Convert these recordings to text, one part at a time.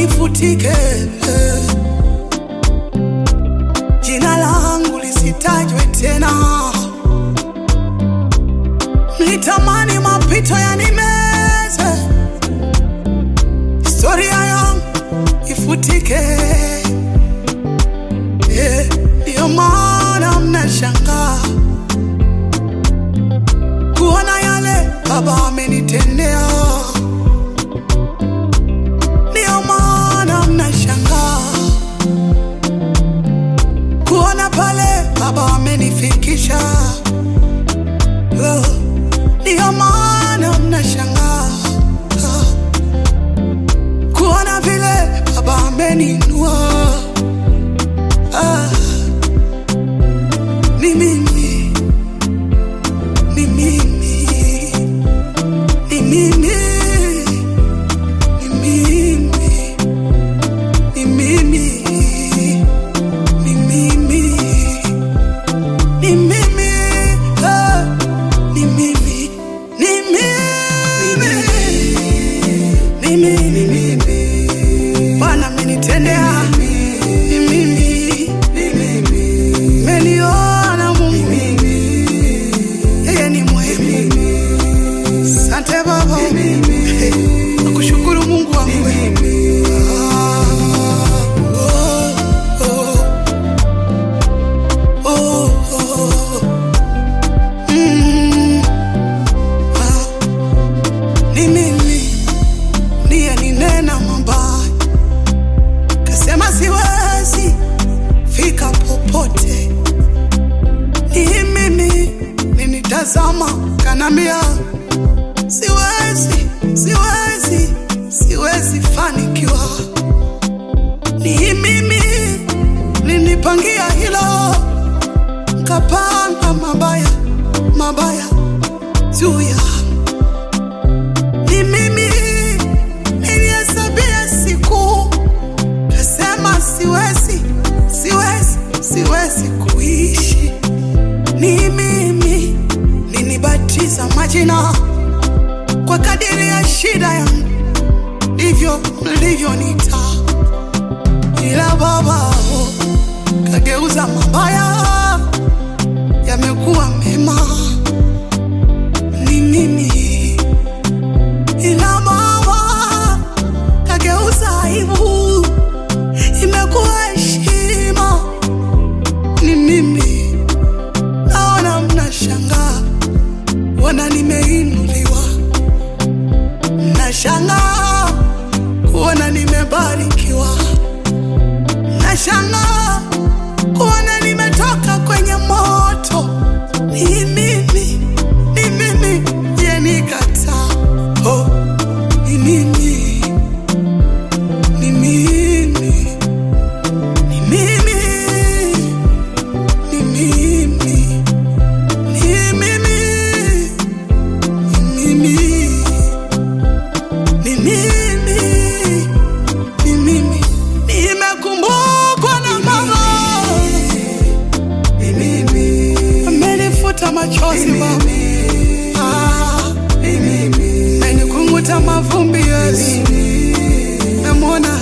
nifutike, jina langu lisitajwe tena. Mlitamani mapito yanimeze, historia yangu ifutike. Eh, Ndiyo maana mnashangaa kuona yale Baba amenitendea. Ndiyo maana mnashangaa kuona pale Baba amenifikisha. Oh, Ndiyo maana mnashangaa ah, kuona vile Baba ameninua. Ah, ni mimi, ni mimi, ni mimi, ni mimi, ni mimi, ni mimi, ni mimi, ah, ni mimi, ni mimi, ni mimi, Bwana amenitendea, ni mimi, meniona Mungu, yeye ni mwema. Asante Baba, nakushukuru Mungu wangu. Ah, oh, oh, oh, oh. Mm, ah, ni mimi ndiye ninena mabaya, kasema siwezi fika popote. Ni mimi ninitazama, kanambia siwezi, siwezi, siwezi fanikiwa. Ni mimi ninipangia hilo, nkapanga mabaya mabaya juu ya ni mimi nilihesabia siku, kasema siwezi, siwezi, siwezi kuishi. Ni mimi ninibatiza majina kwa kadiri ya shida yangu, ndivyo mlivyonita, ila Baba oh, kageuza mabaya yamekuwa mema. Ni mimi ila Baba kageuza aibu imekuwa heshima. Ni mimi naona mnashangaa, wana nimeinuliwa, mnashangaa kuona nimebarikiwa, mnashangaa kuona nimetoka kwenye moto. Ni mimi, ni mimi ndiye nikataa. Oh, ni mimi, ni mimi, ni mimi, ni mimi, ni mimi, ni mimi, ni mimi, ni mimi, nimekumbukwa na Baba, amenifuta machozi Baba, Ah, amenikunguta mavumbi Yesu, namwona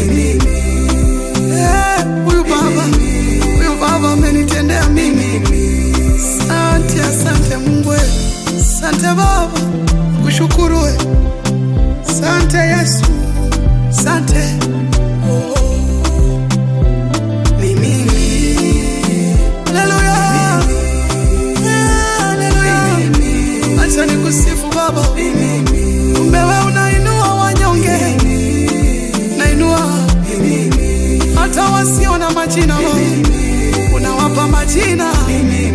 Eh, huyu Baba, huyu Baba amenitendea mimi. Asante, asante Mungu, we. asante Baba, kushukuru we. Asante Yesu, asante oh. Ni mimi. Haleluya. Eh, haleluya. Acha nikusifu Baba, kumbe we unainua wanyonge, nainua hata wasio na majina Baba, unawapa majina